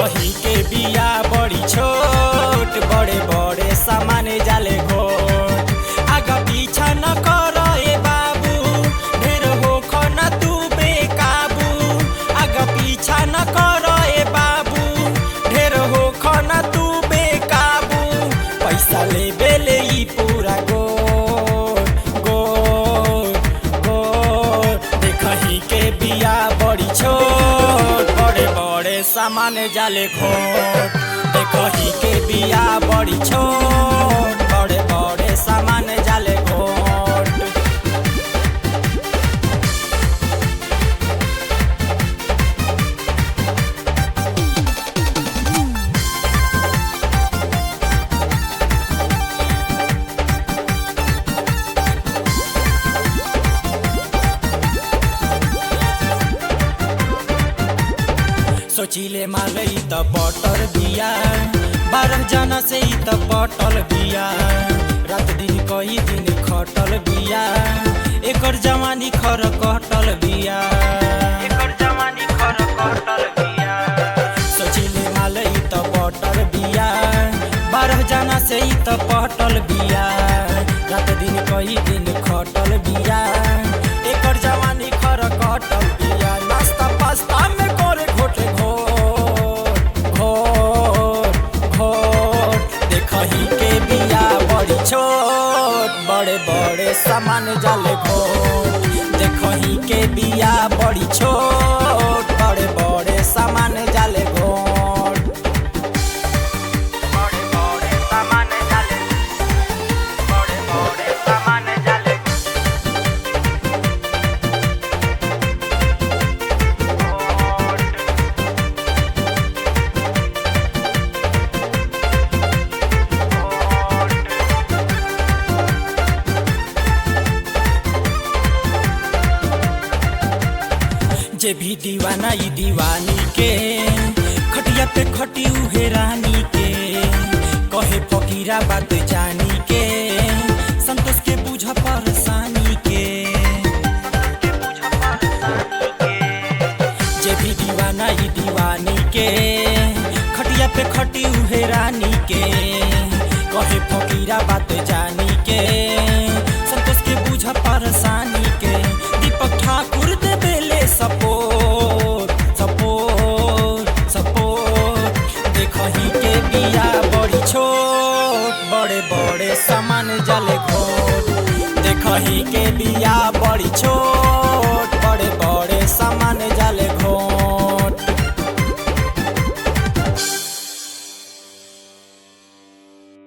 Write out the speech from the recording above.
देखही के बिया बड़ी छोट बड़े बड़े सामान जाले घोट आगा पीछा न कर ए बाबू ढेर होख न तू बेकाबू आगा पीछा न कर ए बाबू ढेर होख न तू बेकाबू पैसा लेबे ले ई पूरा गोर गोर गोर देखही के बिया बड़ी छोट बड़े बड़े सामान जाले घोट देखही के बिया बड़ी छोट बड़े बड़े सामान जाले घोट सोचिले मालई त बटर बिया बारह जना से ही त पटल बिया रात दिन कई दिन खटल बिया एकर जवानी खर कटल बिया एकर जवानी खर कटल बिया सोचिले मालई त बटर बिया बारह जना से ही त पटल बिया रात दिन कई दिन खटल बिया एकर जवानी खर कटल बिया नास्ता पास्ता में करे घोटे घोट घोट घोट देखही के बिया बड़ी छोट बड़े बड़े सामान जाले घोट देखही के बिया बड़ी छोट बड़े बड़े सामान जाले घोट बड़े बड़े सामान जाले बड़े बड़े सामान जाले जे भी दीवाना ई दीवानी के खटिया पे खटी उहे रानी के कहे फकीरा बात जानी के संतोष के बुझ परेशानी के जे भी दीवाना ई दीवानी के खटिया पे खटी उहे रानी के कहे फकीरा बात जानी के संतोष के बुझ परेशानी के दीपक ठाकुर दे बेले सपोर्ट सपोर्ट सपोर्ट देखही के बिया बड़ी छोट बड़े बड़े सामान जले घोट देखही के बिया बड़ी छोट